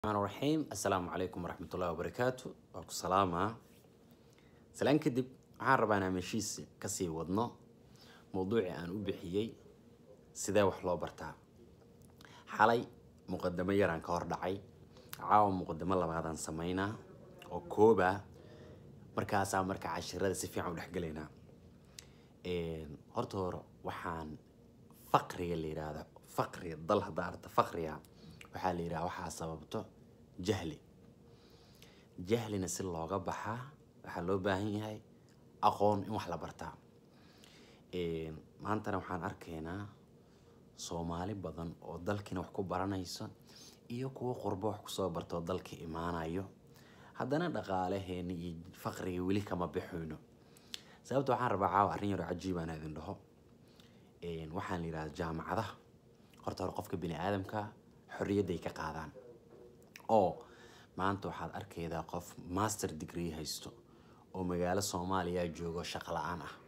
الرحمن الرحيم السلام عليكم ورحمة الله وبركاته وأكو سلامة سلام كدب waxaan rabaa inaan heshiis kasii wadno mowduucii aan u bixiyey sidee wax loo bartaa xalay muqadamo yaraan ka hor dhacay caawa muqadamo labaadaan sameynaa oo kooba markaasaa marka cashirada si fiican u dhexgelaynaa horta hore waxaan faqriga la yidhaahdo faqriga dal haddaa arta faqriga waxaa la yidhaha waxaa sababto jahli jahlina si looga baxaa waxaa loo baahan yahay aqoon in wax la bartaa maantana waxaan arkaynaa soomaali badan oo dalkiina wax ku baranayso iyo kuwo qurbo wax kusoo barta oo dalka imaanayo haddana dhaqaalaheena iyo faqriga weli kama bixayno sababta waxaan rabaa caawa arrin yaroo cajiibaan idin dhaho waxaan la yidhahda jaamacadaha horta hore qofka bini aadamka xorriyadday ka qaadaan oo maanta waxaad arkaydaa qof master degree haysto oo magaalo soomaaliya joogo shaqo la-aan ah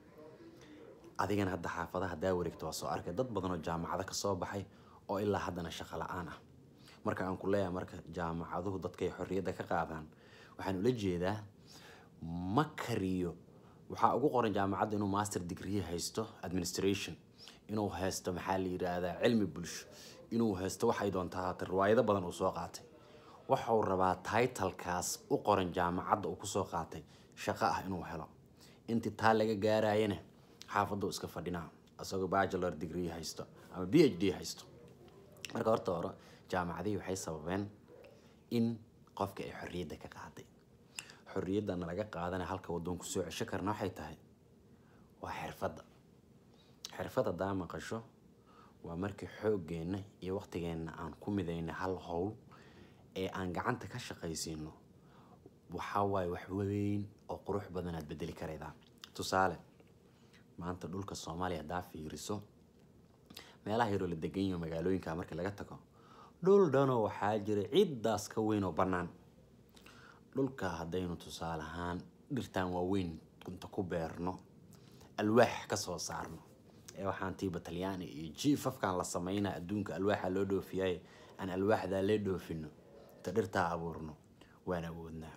adigana hadda xaafadaha haddaa wareegto waa soo arkay dad badan oo jaamacado kasoo baxay oo ilaa haddana shaqo la-aan ah marka aan ku leeyahay marka jaamacaduhu dadkay xorriyadda ka qaadaan waxaan ula jeedaa ma kariyo waxaa ugu qoran jaamacadda inuu master degree haysto administration inuu haysto maxaa la yidhaahdaa cilmi bulsho inuu haysto waxay doontaa haatay riwaayado badan uu soo qaatay waxau rabaa titlekaas u qoran jaamacadda uu kusoo qaatay shaqo ah inuu helo intii taa laga gaarayana xaafaddu iska fadhinaa isagoo bachelor degree haysto ama b h d haysto marka horta hore jaamacadihii waxay sababeen in qofka ay xorriyadda ka qaaday xorriyaddana laga qaadana halka waddoon kusoo cesho karna waxay tahay waa xirfadda xirfad haddaa maqasho waa markii xooggeenna iyo waqtigeenna aan ku midayna hal howl ee aan gacanta ka shaqaysiino waxaa waaye wax weyn oo qurux badan aad bedeli karaydaa tusaale maanta dhulka soomaaliya haddaa fiiriso meelaha yaroo la degan yaho magaalooyinka marka laga tago dhul dhanoo waxaa jira ciddaas ka weyn oo bannaan dhulka haddaynu tusaale ahaan dhirtaan waaweyn inta ku beerno alwaax ka soo saarno ee waxaan tiiba talyaani iyo jiifafkan la sameynaa adduunka alwaaxa loo dhoofiyay aan alwaaxdaa lee dhoofino inta dhirtaa abuurno waan awoodnaa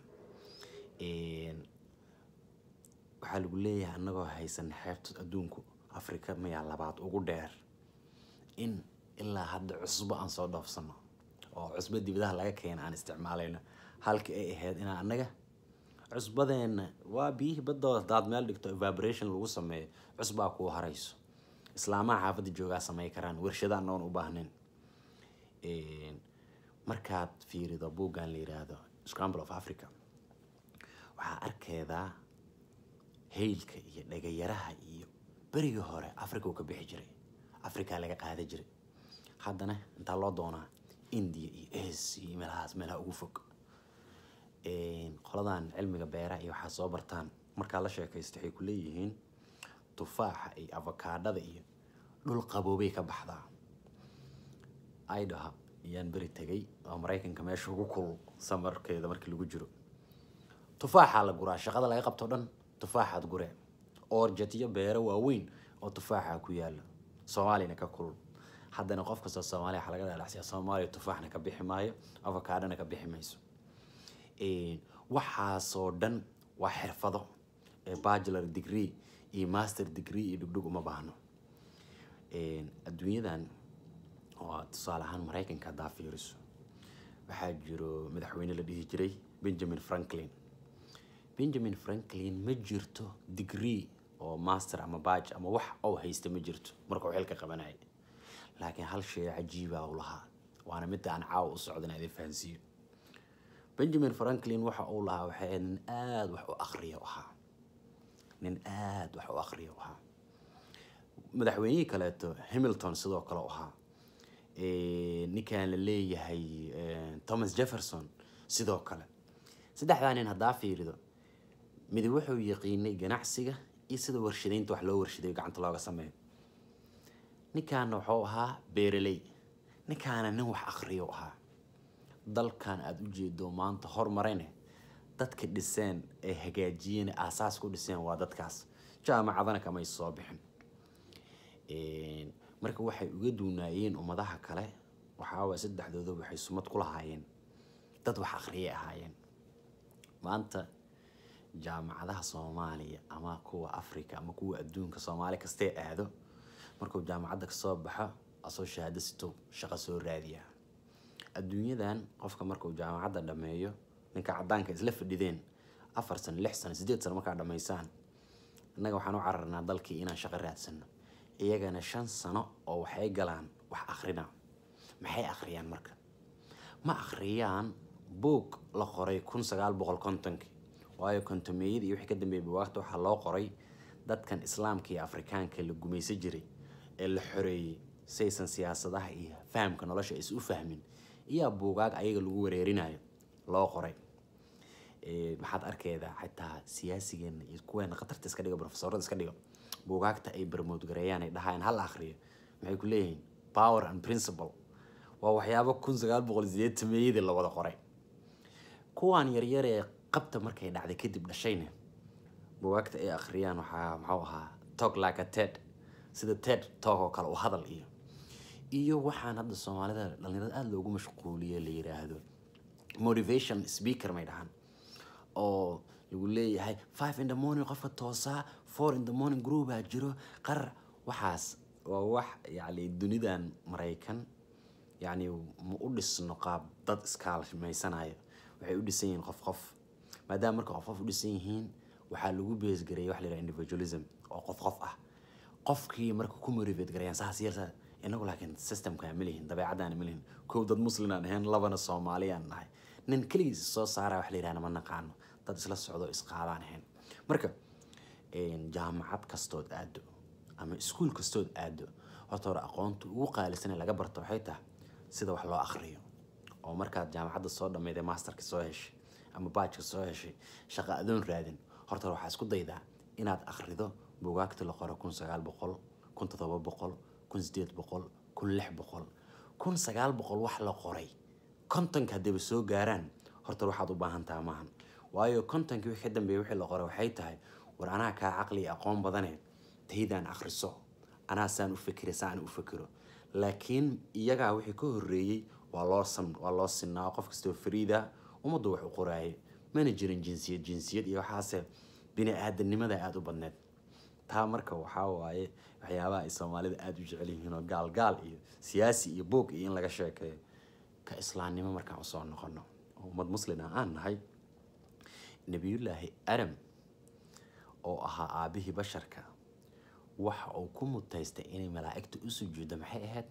waxaa lagu leeyahay annagoo haysan xeebta adduunku afrika mayaa labaad ugu dheer in ilaa hadda cusbo aan soo dhoofsano oo cusbo dibadaha laga keena aan isticmaalayno halka ay ahayd inaa annaga cusbadeenna waa biyihii badooda hadaad meel dhigto evaporation lagu sameeyo cusbaa kuu harayso islaamaha xaafadda joogaa samey karaan warshada anoon u baahnayn markaad fiirido buuggan la yiraahdo scramble of africa waxaa arkeedaa haylka iyo dhagayaraha iyo berigii hore africa uu ka bixi jiray africa laga qaada jiray haddana intaa loo doonaa india iyo as iyo meelahaas meelaha ugu fog qoladan cilmiga beeraha iyo waxaa soo bartaan markaa la sheekaysta waxay ku leeyihiin tufaaxa iyo avakaadhada iyo dhul qaboobay ka baxdaa idaha ayaan beri tegay oo maraykanka meesha ugu kul samarkeeda markii lagu jiro tufaaxaa la guraa shaqada laga qabto dhan tufaaxaad guree oorjatiyo beero waaweyn oo tufaaxa ku yaala soomaaliyana ka kulul haddana qof kastoo soomaaliya waxaa laga dhalacsiyaa soomaaliya tufaaxna ka bixi maayo avakaadhana ka bixi mayso waxaasoo dhan waa xirfado ee bachelor degree iyo master degree iyo dhugdhug uma baahno adduunyadan oo tusaale ahaan maraykanka haddaa fiiriso waxaa jiro madaxweyne la dhihi jiray benjamin franklin benjamin franklin ma jirto degree oo master ama badge ama wax oo haysta ma jirto markuu xilka qabanaya laakiin hal shay cajiiba u lahaa waana midda aan caawa u socda in idin fahansiiyo benjamin franklin waxa uu lahaa waxay ahayd nin aada wax u akriya ahaa nin aada wax u akriya ahaa madaxweynihii kaleeto hamilton sidoo kale u ahaa ninkan la leeyahay thomas jefferson sidoo kale saddexdaa nin haddaa fiirido midi wuxuu yaqiinay ganacsiga iyo sida warshadaynta wax loo warshaday gacanta looga sameeyo ninkaana wuxuu ahaa beeraley ninkaana nin wax akriyo ahaa dalkan aada u jeedo maanta hormarayne dadka dhiseen ee hagaajiyeen aasaas ku dhiseen waa dadkaas jaamacadana kamay soo bixin marka waxay uga duunaayeen ummadaha kale waxaa waay saddexdooda waxay sumad ku lahaayeen dad wax akhriyay ahaayeen maanta jaamacadaha soomaaliya ama kuwa africa ama kuwa adduunka soomaali kastee aado markuu jaamacadda kasoo baxo asoo shahaado sito shaqo soo raadiya adduunyadan qofka markuu jaamacadda dhammeeyo ninka cadaanka isla fadhideen afar sano lix sano sideed sano markaa dhammaysaan innaga waxaan u cararnaa dalkii inaan shaqo raadsano iyagana shan sano oo waxay galaan wax akhrina maxay akhriyaan marka ma akhriyaan buug la qoray kun sagaal boqol kontonkii waayo kontomeeyada iyo wixii ka dambeeyay buwaagta waxaa loo qoray dadkan islaamka iyo afrikaanka la gumaysan jiray ee la xoreeyey saysan siyaasadaha iyo fahamka nolosha is u fahmin iyaa buugaag ayaga lagu wareerinayo loo qoray maxaad arkeydaa xitaa siyaasigeena iyo kuweena khatarta iska dhigo profesorada iska dhigo buugaagta ay barmoodgareeyaan ay dhahaan hal akhriyo maxay ku leeyihiin power and principle waa waxyaabo kun sagaal boqol sideetameeyadii la wada qoray kuwaan yaryar ee qabta markay dhacday kadib dhashayna buugaagta ay akhriyaan waxaa maxuu ahaa talk like a ted sida ted talk oo kale u hadal iyo iyo waxaan hadda soomaalida dhalinyarada aada loogu mashquuliye la yiraahdo motivation speaker may dhahaan oo lagu leeyahay five in the morning qofka toosaa four in the morning groupaa jiro qarar waxaas waa wax yacni dunidan maraykan yacni ma u dhisno qaab dad iskaalmaysanayo waxay u dhisan yihiin qof qof maadaama marka qof qof u dhisan yihiin waxaa lagu beesgareeyay wax la yidhaha individualism oo qof qof ah qofkii marka ku motivate garayaan saas yeelsa inagu laakiin systemka ma lihin dabeecadaan ma lihin kow dad muslimaan ahayn labana soomaaliyaan nahay nin keligiis soo saara wax la yidhahna ma naqaano dad isla socdo isqaadaan ahayn marka jaamacad kastood aado ama iskuul kastood aado horta hore aqoonta ugu qaalisan ee laga barto waxay tahay sida wax loo akhriyo oo markaad jaamacadda soo dhammeydee masterka soo heshay ama baajka soo heshay shaqa adoon raadin horta hore waxaa isku daydaa inaad akhrido buugaagta la qoro kun sagaal boqol kun toddoba boqol kun sideed boqol kun lix boqol kun sagaal boqol wax la qoray kontonka haddayba soo gaaraan horta waxaad u baahan taha maahan waayo kontonkii wixii ka dambeeyay wixii la qoray waxay tahay war anaa kaa caqli iyo aqoon badane taydaan akhriso anaa saan u fikira saan u fikiro laakiin iyagaa wixii ka horreeyey waa loo sam waa loo sinaa qof kastoo fariida ummaddu wax u qoraayay mana jirin jinsiyad jinsiyad iyo waxaase bini aadanimada aada u badneed taa marka waxaa waaye waxyaabaha ay soomaalida aada u jecel yihiin oo gaal gaal iyo siyaasi iyo buog iyo in laga sheekeeyo ka islaamnimo markaan usoo noqono oo ummad muslin ah aan nahay nebiyullaahi adam oo ahaa aabihii basharka waxa uu ku mutaystay inay malaa'igta u sujuuddo maxay ahayd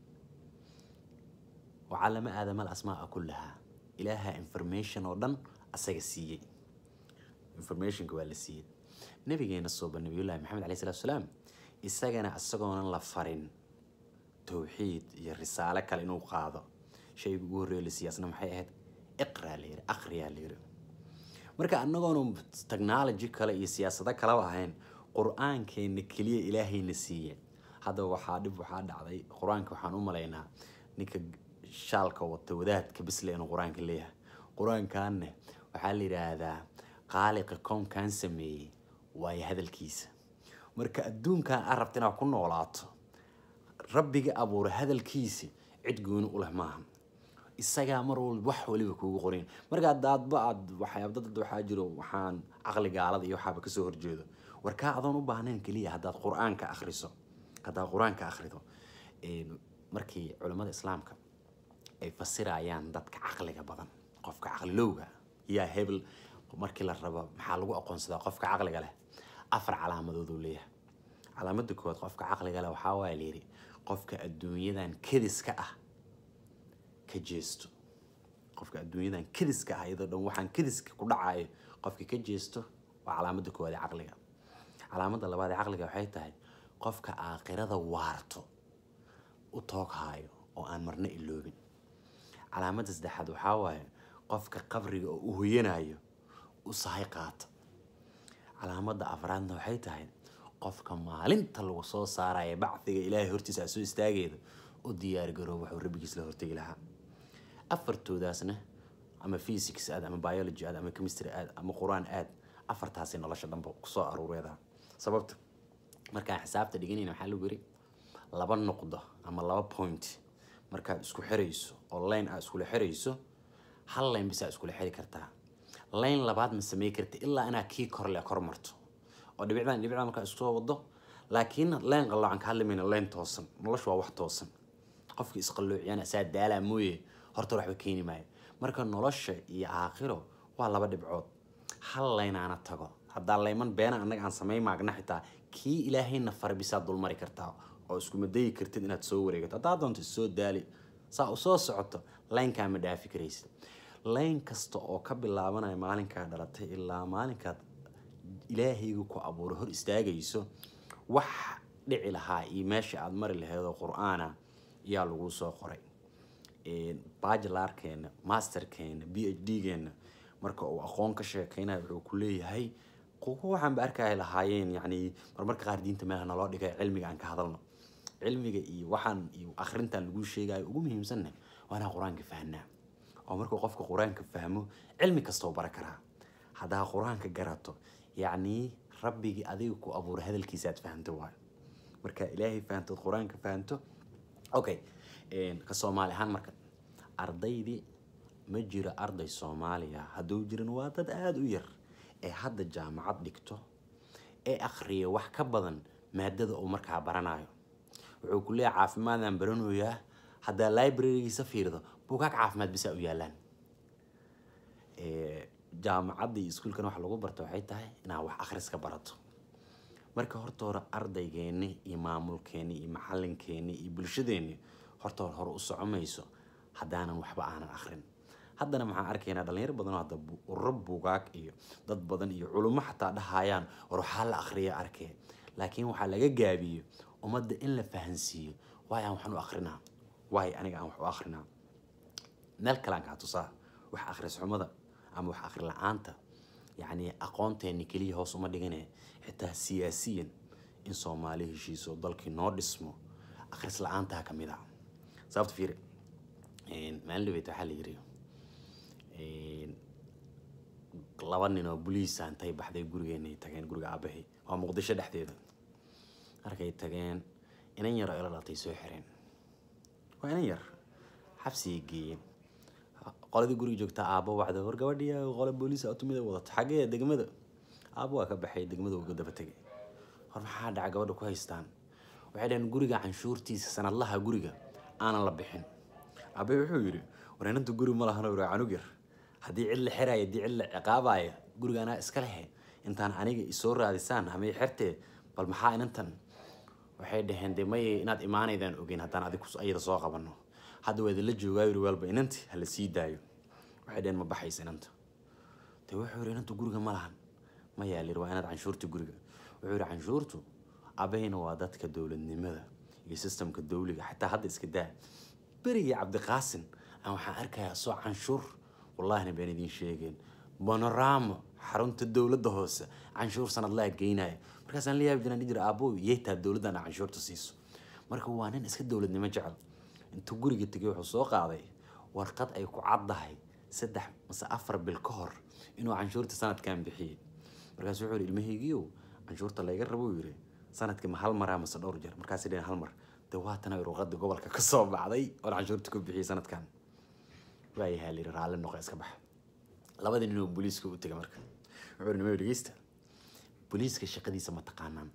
wacallama aadama alasmaaa kullahaa ilaaha information oo dhan asaga siiyey informationka waa la siiyey nabigeena sooba nabiyullaahi maxamed caleyhi salatu salaam isagana isagoonan la farin towxiid iyo risaale kale inuu qaado shayga ugu horreeyo la siiyey asna maxay ahayd iqraa la yiri akhriyaa la yiri marka anagoonu technology kale iyo siyaasado kaleba ahayn qur-aankeena keliya ilaahayna siiye hadda waxaa dhib waxaa dhacday qur-aanka waxaan u malaynaa ninka shaalka wata wadaadka bisle inuu qur-aanka leeyahay qur-aankanne waxaa la yidhaahdaa qaaliqa koonkan sameeyey waayo hadalkiisa marka adduunkan aad rabta inaad ku noolaato rabbiga abuura hadalkiisa cid gooni u leh maaha isagaa mar walba wax waliba kuugu qorayn marka adaadba aad waxyaab dad waxaa jiro waxaan caqli gaalada iyo waxaaba kasoo horjeedo war kaa adoon u baahnayn keliya haddaad qur-aanka akhriso haddaad qur-aanka akhrido markii culimmada islaamka ay fasirayaan dadka caqliga badan qofka caqlilowga yaa hebel markii la rabo maxaa lagu aqoonsadaa qofka caqliga leh afar calaamadood uu leeyahay calaamada koowaad qofka caqliga leh waxaa waaya layidhi qofka adduunyadan kediska ah ka jeesto qofka adduunyadan kediska ah iyadoo dhan waxaan kediska ku dhacayo qofka ka jeesto waa calaamada koowaad ee caqliga calaamada labaad ee caqliga waxay tahay qofka aakhirada waarto u tooghaayo oo aan marna iloobin calaamada saddexaad waxaa waaye qofka qabriga oo u hoyanayo u sahay qaata calaamada afraadna waxay tahay qofka maalinta lagu soo saaraya bacdiga ilaahay hortiisa soo istaageeda u diyaargaroob waxuu rabbigiis la hortegi lahaa afartoodaasna ama physics aad ama biology aad ama chemistry aad ama qur-aan aad afartaasi nolosha dhanba kusoo aruureeda sababta markaan xisaabta dhiganayna waxaa lagu yiri laba nuqdo ama laba point markaad isku xirayso oo line aad iskula xirayso hal layn bisaa iskula xiri kartaa layn labaad ma samey karta ilaa inaad kii korle kor marto oo dhibicdan dhibicdan markaa isku soo wado laakiin layn qalloocan ka hadlimayna layn toosan noloshu waa wax toosan qofkii isqalloociyana saa daalaa mooye horta waxba keeni maayo marka nolosha iyo aakhiro waa laba dhibcood hal laynaana tago haddaa layman beena annaga aan samay maagna xitaa kii ilaahayna fara bisaa dulmari kartaa oo iskuma dayi kartid inaad soo wareegato haddaa doonto soo daali saa u soo socoto laynkaa ma dhaafi karaysid layn kasta oo ka bilaabanaya maalinkaa dhalatay ilaa maalinkaad ilaahayga ku abuuray hor istaagayso wax dhici lahaa iyo meesha aada mari lahayd oo qur-aana ayaa lagu soo qoray bajilarkeena masterkeena b h d geena marka uu aqoon ka sheekeynayo wuxuu ku leeyahay kuwa waxaanba arkaya lahaayeen yani marmarka qaar diinta meelaha naloo dhigay cilmiga aan ka hadalno cilmiga iyo waxaan iyo akhrintan lagu sheegayo ugu muhiimsanna waa inaan qur-aanka fahnaa oo markuu qofka qur-aanka fahmo cilmi kastoo bara karaa haddaa qur-aanka garato yacni rabbigii adiga ku abuuray hadalkiisa aad fahamto waayo marka ilaahay fahamtood qur-aanka fahamto okay ka soomaali ahaan marka ardaydii ma jiro arday soomaaliya hadduu jirin waa dad aada u yar ee hadda jaamacad dhigto ee akhriya wax ka badan maadada uu markaa baranayo wuxuu ku leeyahay caafimaadaan baranayaa haddaa librarygiisa fiirdo buugaag caafimaad bisaa u yaalaan jaamacadda iyo iskuulkan wax lagu barto waxay tahay inaad wax akhriska barato marka horta hore ardaygeeni iyo maamulkeeni iyo macalinkeeni iyo bulshadeeni horta hore hore u socomayso haddaanan waxba aanan akhrin haddana maxaan arkaynaa dhalinyaro badan oo hadda ururo buugaag iyo dad badan iyo culummo xataa dhahayaan war waxaa la akhriya arkee laakiin waxaa laga gaabiyo ummadda in la fahansiiyo waay aan waxaan u akhrinaa waay aniga aan wax u akhrinaa meel kalean kaa tusaa wax akhris xumada ama wax akhri la-aanta yacni aqoonteeni keliya hoos uma dhigane xitaa siyaasiyan in soomaali heshiiso dalkii noo dhismo akhris la-aantaa ka mid a sababta fiiri maalin dhabeet waxaa la yiri laba nin oo boliisa intay baxday gurigeenay tageen guriga aabahay waa muqdisho dhexdeeda markay tageen inan yar oo ila dhaltay soo xireen waa inan yar xabsigay geeyeen qoladii guriga joogta aabbo wacda war gabadhii qole booliis automida wadato xaggee degmada aabbo waa ka baxay degmada uga daba tegay war maxaa dhaca gabadha ku haystaan waxay dhaheen guriga canshuurtiisa sanadlaha guriga aanan la bixin aabbe wuxuu yidhi war inanta guri ma lahano waa canug yar haddii cid la xiraya haddii cid la ciqaabaya guriga anaa iska lehe intaan aniga isoo raadisaan hamay xertee bal maxaa inantan waxay dhaheen dee may inaad imaanaydaan ogeyn haddaan adig ayada soo qabano hadda waa idinla joogaa yiri walba inanti hala sii daayo waxay dhaheen ma baxaysa inanta dee wuxuu yidhi inanta guriga ma lahan ma yaalir waa inaad canshuurta guriga wuxuu yidhi canshuurtu abahayna waa dadka dowladnimada iyo sistamka dowliga xataa hadda iska daa berigii cabdiqaasin aan waxaan arkayaa soo canshuur wallahina baan idiin sheegeen bonoramo xarunta dowladda hoose canshuur sanadlaha geynaya markaasaan la yaabi jiraan jira aabbo yeetaa dowladdan aa canshuurta siiso marka waa nin iska dowladnimo jecel intuu guriga tegay wuxuu soo qaaday warqad ay ku caddahay saddex mase afar bil ka hor inuu canshuurta sanadkan bixiyey markaasu wuxuu yidhi ilmahaygiiow canshuurta layga rabou yidhi sanadkii ma hal maraa mase dhowr jeer markaasay dhaheen hal mar dee waatana ruqadii gobolka ka soo baxday oon canshuurta ku bixiyey sanadkan waayahaa layidhi raalli noqo iska baxa labadii nin oo booliiska u tegay marka wuxuu yidhi nimayo dhegeysta booliiska shaqadiisa ma taqaanaan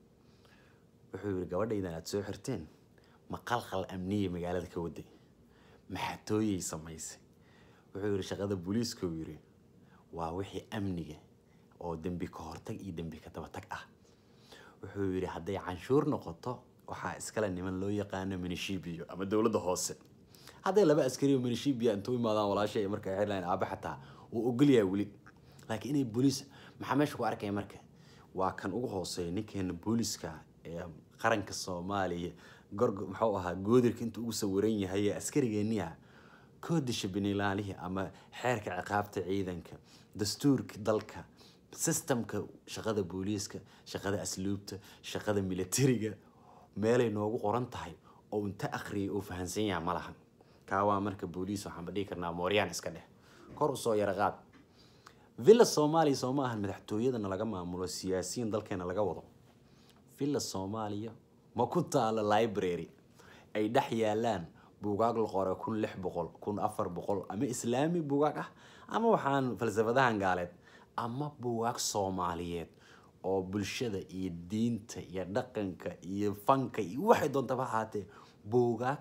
wuxuu yidhi gabadhaydan aada soo xirteen ma qalqal amniya magaalada ka waday maxatooyay samaysay wuxuu yidhi shaqada booliiska uu yidhi waa wixii amniga oo dembi ka hortag iyo dembi ka dabatag ah wuxuu yidhi hadday canshuur noqoto waxaa iskale niman loo yaqaano minishibiyo ama dowladda hoose hadday laba askari oo minishibiya intuu imaadaan walaasha ay marka xirlayn aaba xataa wuu ogolyahay weli laakiin inay booliis maxaa meesha ku arkaya marka waa kan ugu hooseeya ninkeena booliiska ee qaranka soomaaliya gorg muxuu ahaa goodirka intuu ugu sawiran yahay ee askarigeeniha koodisha biniilaalihii ama xeerka ciqaabta ciidanka dastuurka dalka sistamka shaqada booliiska shaqada asluubta shaqada militariga meelay noogu qoran tahay oo inta akhriyay oo fahansan yaha ma lahan kaa waa marka booliis waxaanba dhihi karnaa mooryaan iska dheh kor usoo yara qaad villa soomaaliya soo ma ahan madaxtooyadana laga maamulo siyaasiyiin dalkeena laga wado villa soomaaliya ma ku taalo library ay dhex yaalaan buugaag la qora kun lix boqol kun afar boqol ama islaami buugaag ah ama waxaan falsafadahan gaaleed ama buugaag soomaaliyeed oo bulshada iyo diinta iyo dhaqanka iyo fanka iyo waxay doontaba ahaatee buugaag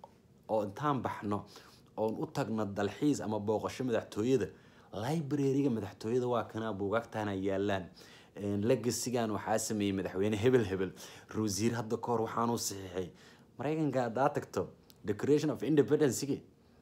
oo intaan baxno oon u tagno dalxiis ama booqasho madaxtooyada library-ga madaxtooyada waa kanaa buugaagtaana yaalaan legasigan waxaa sameeyey madaxweyne hebel hebel rosiir hadda ka hor waxaanuu saxiixay maraykanka haddaa tagto declaration of independencegi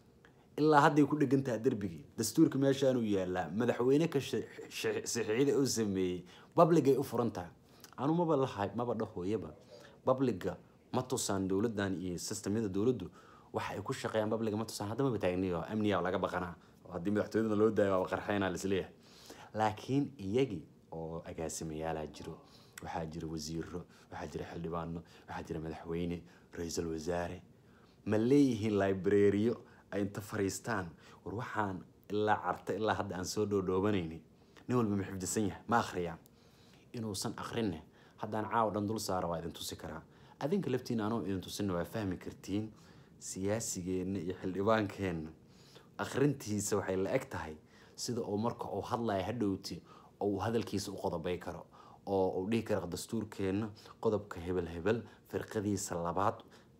ilaa hadday ku dhegantaha derbigii dastuurka meeshaanuu yaalaa madaxweyne ka saxiixyada uu sameeyey babligay u furan tahay anu maba lahay maba dhahooyaba babliga ma tusaan dowladan iyo systemyada dowladdu waxa ay ku shaqeeyaan babliga ma tusaan hadda maba taagniyo amniya laga baqanaa haddii madaxtooyadana loo daayo waaba qarxeynaa lisleeyahay laakiin iyagii oo agaasimayaalaa jiro waxaa jira wasiiro waxaa jira xildhibaano waxaa jira madaxweyne ra-iisul wasaare ma leeyihiin librariyo ay inta fariistaan war waxaan ilaa carta ilaa hadda aan soo dhoodhoobanayni nin walba ma xifdisan yahay ma akhriyaa inuusan akrinne haddaan caawa dhan dul saara waa idin tusi karaa adinka laftiina anoo idin tusinna waa fahmi kartiin siyaasigeenna iyo xildhibaankeenna akhrintiisa waxay la eg tahay sida uu marka uu hadlaya hadhowti oo uu hadalkiisa u qodobay karo oo uu dhihi karo dastuurkeenna qodobka hebel hebel firqadiisa labaad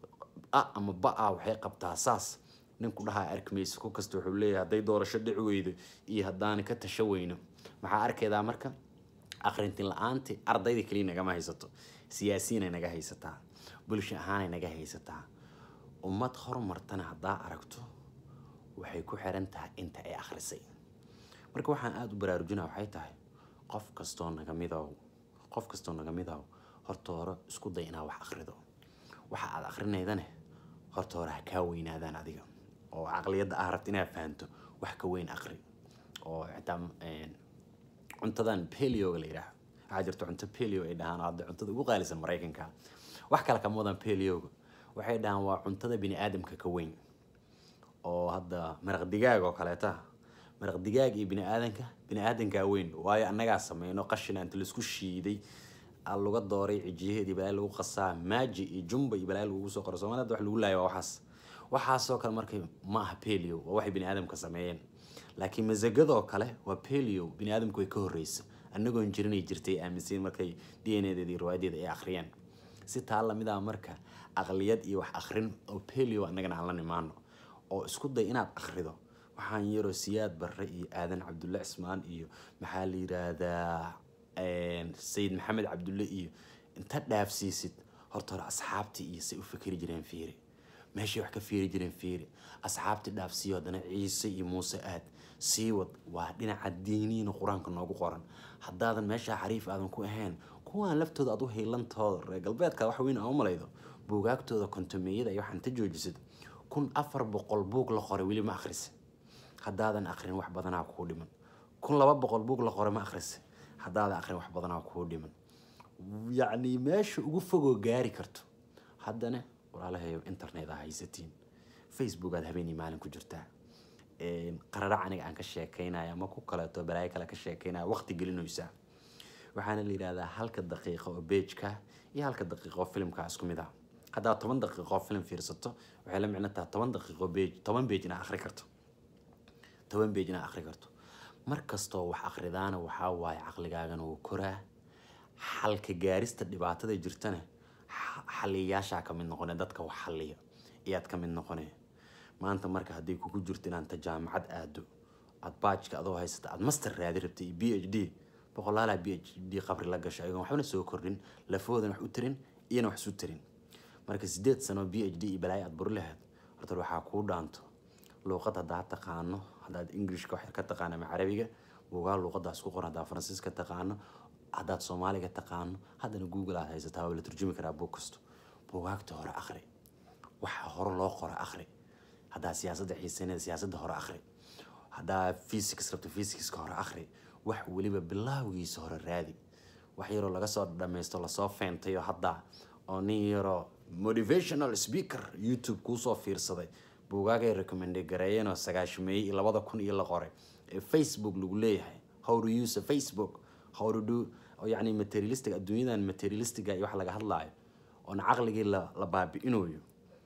a ama ba-a waxay qabtaa saas ninku dhahaa arkmaysa ku kasta wuxuu leeyahay hadday doorasho dhici weydo iyo haddaana ka tasho weyno maxaa arkaydaa marka akhrintin la-aanti ardayda keliya nagama haysato siyaasiyiinay naga haysataa bulsho ahaanay naga haysataa ummad horumartana haddaa aragto waxay ku xiran tahay inta ay akhrisay marka waxaan aada u baraarujinaa waxay tahay qof kastoo naga midow qof kastoo naga midow horta hore isku day inaad wax akhrido waxa aad akrinaydane horta hore ha kaa weynaadaan adiga oo caqliyadda ah rabta inaad fahanto wax ka weyn aqri oo xitaa cuntadan pelioga la yidhaaho waxaa jirta cunto pelio ay dhahaan hadda cuntada ugu qaalisan maraykanka wax kale kama wadan pelioga waxay dhahaan waa cuntada bini aadamka ka weyn oo hadda maraq digaag oo kaleeta maraq digaag iyo bini aadanka bini aadankaa weyn waayo annagaa sameyno qashina inta laisku shiiday laga dooray cijiyaheedii balaa lagu qasaa maaji iyo jumba iyo balaa lagugu soo qoro soomaalida wax lagu laaya waa waxaas waxaasoo kale markay ma aha pelio waa waxay bini aadamka sameeyeen laakiin masagadoo kale waa pelio bini aadamku way ka horreysa annagoon jirinay jirtay aaminsayn markay d n edeeda iyo riwaayadeeda ay akhriyeen si taa lamid ah marka aqliyad iyo wax akhrin oo pelio annagana aan la nimaano oo isku day inaad akhrido waxaan yaroo siyaad barre iyo aadan cabdulle cismaan iyo maxaa la yiraahdaa sayid maxamed cabdulle iyo inta dhaafsiisid horta hore asxaabtii iyo say u fikri jireen fiiri meeshay wax ka fiiri jireen fiiri asxaabtii dhaafsiiyo haddana ciise iyo muuse aad sii wad waa dhinaca diiniina qur-aanka noogu qoran haddaadan meeshaa xariif aadan ku ahayn kuwaan laftooda aad u hiilantooda reer galbeedka wax weyn aan u malaydo buugaagtooda kontomeeyada iyo waxaan ta joojisid kun afar boqol buug la qoray weli ma akhrisa haddaadan akrin wax badanaa kuu dhiman kun laba boqol buug la qoray ma akhrisa haddaadan akrin wax badanaa kuu dhiman yacni meesha ugu fogoo gaari karto haddana walaalahayo internet aa haysatiin facebook aad habeenii maalin ku jirtaa qararac aniga aan ka sheekeynaya ama ku kaleeto balaayo kale ka sheekeynaya waqti gelinaysaa waxaana la yidhahdaa halka daqiiqo oo beejka iyo halka daqiiqo oo filimka isku mid ah haddaad toban daqiiqo oo filim fiirsato waxay la micno tahay toban daqiiqo beej toban beej inaad akhri karto toban beej inaad akhri karto mar kastoo wax akhridaana waxaa waaye caqligaagana wuu koraa xalka gaarista dhibaatada jirtana xaliyayaashaa ka mid noqone dadka wax xaliya iyaad ka mid noqone maanta marka hadday kugu jirto inaad ta jaamacad aado aad baajka adoo haysata aad master raadi rabtay iyo b h d boqolaalaa b h d qabri la gasho ayagoon waxbana soo kordhin lafahoodan wax u tarin iyana wax isu tarin marka sideed sano b h d iyo balaayo aad buri lahayd horta waxaa kuu dhaanto luuqad haddaad taqaano haddaad englishka wax ka taqaano ama carabiga buugaa luuqadaas ku qoran haddaad faransiiska taqaano haddaad soomaaliga taqaano haddana google aad haysataa waa la turjumi karaa buug kasto buugaagta hore akhri waxa hore loo qoro akhri haddaa siyaasadda xiiseynada siyaasadda hore akhri haddaa physics rabto physicska hore akhri wax weliba bilaawgiisa hore raadi wax yaroo laga soo dhammaysto lasoo feentayo hadda oo nin yaroo motivational speaker youtube kuusoo fiirsaday buugaagay recommende gareeyeen oo sagaashameeyey iyo labada kun iyo la qoray ee facebook lagu leeyahay how to use a facebook how to do oo yacni materialistic adduunyadan materialistiga iyo wax laga hadlaayo oona caqligii la la baabi'inayo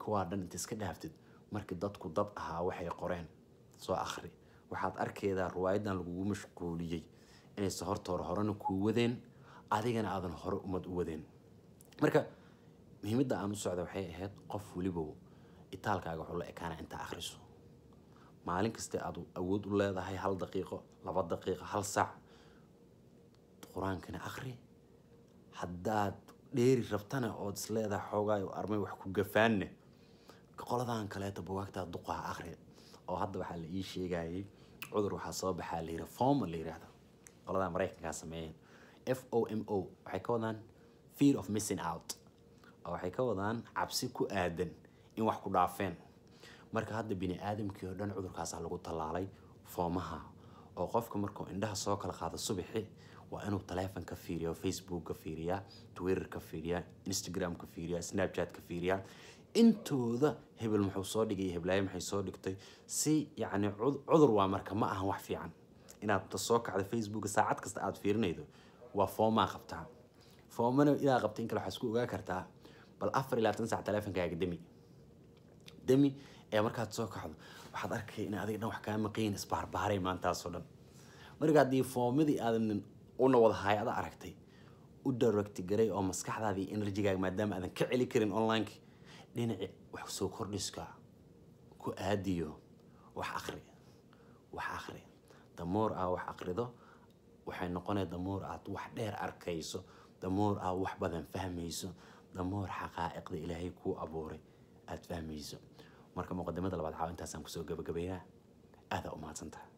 kuwaa dhan inta iska dhaaftid markii dadku dad ahaa waxay qoreen soo akhri waxaad arkeedaa riwaayadan lagugu mashquuliyey inayse horta hore horena kuu wadeen adigana aadan hore umad u wadeen marka muhiimadda aan u socda waxay ahayd qof welibow itaalkaaga wuxuu la ekaana intaa akhriso maalin kasta aad awood u leedahay hal daqiiqo laba daqiiqo hal saac qur-aankana akhri haddaad dheeri rabtana ood is leedahay xoogaay armay wax ku gafaanne qoladan kaleeto buwaagtaa duqaha akhri oo hadda waxaa la ii sheegayay cudur waxaa soo baxaa la yidhi foma la yidhaahdo qoladan maraykankaa sameeyeen f o m o waxay ka wadaan fear of missing out oo waxay ka wadaan cabsi ku aadan in wax ku dhaafeen marka hadda bini aadamkii oo dhan cudurkaasaa lagu tallaalay foomaha oo qofka markuu indhaha soo kala qaado subaxi waa inuu taleefon ka fiiriya facebook ka fiiriyaa twitter ka fiiriyaa instagram ka fiiriyaa snapchat ka fiiriyaa intooda hebel muxuu soo dhigay heblaayo maxay soo dhigtay si yacni cudur waa marka ma ahan wax fiican inaad ta soo kacdo facebook saacad kasta aad fiirinaydo waa foomaa qabtaa foomana idaa qabta in kale waxaa isku ogaa kartaa bal afar iyo labaatan sac taleefonkaaga demi demi ee markaad soo kacdo waxaad arkay in adiga dhan wax kaa maqayin isbaarbaaray maantaasoo dhan marka haddii foomadii aadan una wada hay-ada aragtay u directi garay oo maskaxdaadii enerjigaaga maadaama aadan ka celi karin onlineki dhinaci wax soo kordhiska ku aadiyo wax akri wax akri damoor aa wax akrido waxay noqonaya damoor aad wax dheer arkayso damoor aa wax badan fahmayso damoor xaqaa'iqda ilaahay kuu abuuray aada fahmayso marka muqadimada labaad caaw intaasaan kusoo gabagabeynaa aadaa u mahadsantaha